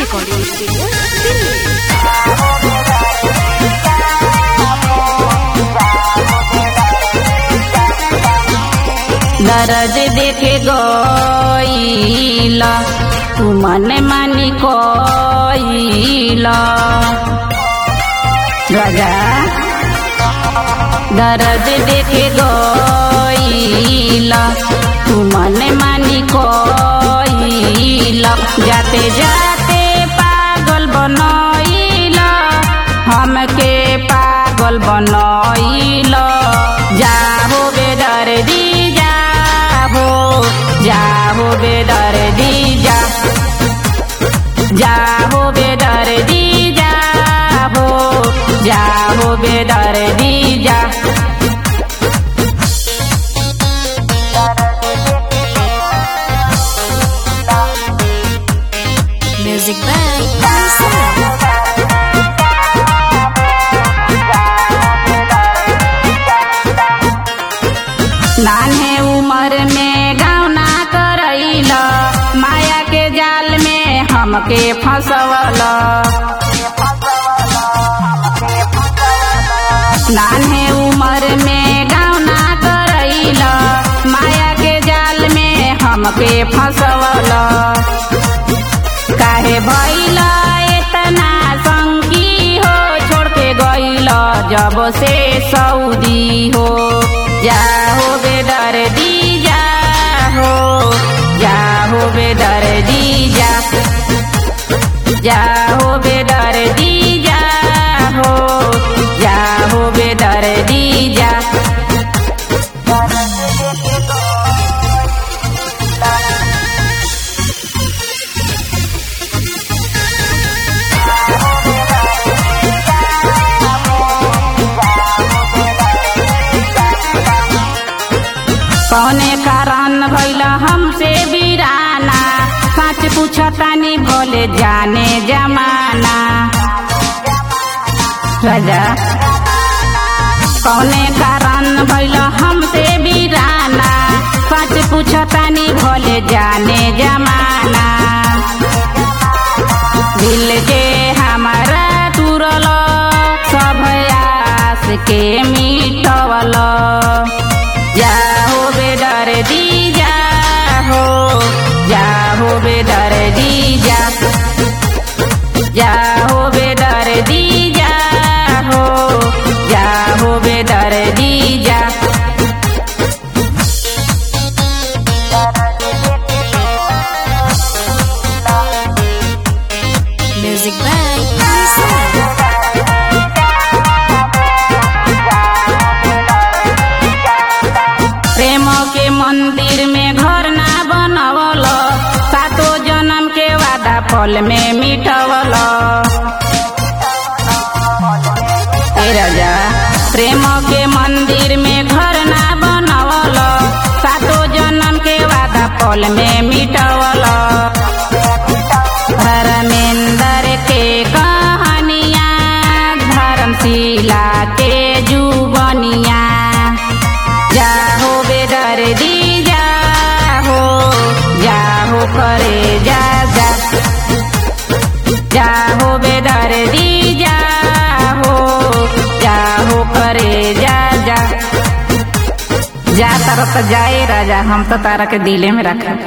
recording studio, Delhi. दर्द देखे गईला तू मन मानी कोईला राजा दर्द देखे गईला तू मन मानी कोईला जाते जाते पागल बनईला हमके पागल बनईला जाहो बेदर्दी जाहो जाहो बेदर्दी जा जाहो बेदर्दी जाहो जाहो बेदर्दी जा Music by Sam. नान्हे उम्र में गावना करैल माया के जाल में हमके फंसवल नान्हे उम्र में गावना करैल माया के जाल में हमके फंसवल काहे भैल एतना संगी हो छोड़ के गैल जब से सऊदी हो जाहो बेदर्दी जाहो जाहो बेदर्दी जा जाहो बेदर्दी जाहो जाहो बेदर्दी जा कौने कारण भैल हमसे बिराना सच पूछतानी भोले जाने जमाना राजा कौने कारण भैल हमसे बिराना सच पूछतानी भोले जाने जमाना दिल के हमारा तुरल सब आस के मिटवल जाहो बेदर्दी जाहो जाहो बेदर्दी जा जाहो बेदर्दी जाहो जाहो बेदर्दी जा Music by Sam. प्रेम के मंदिर में घर ना बनवल सातो जन्म के वादा फल में मिटवल ए राजा प्रेम के मंदिर में घर ना बनवल सातो जन्म के वादा फल में मिटवल धर्मेंद्र के कहानिया धर्मशिला के जुबनिया जाहो बेदर्दी जाहो जाहो करे जा जा जाहो बेदर्दी जाहो जाहो करे जा जा जा तारा तो जाए राजा हम तो तारा के दिले में रखा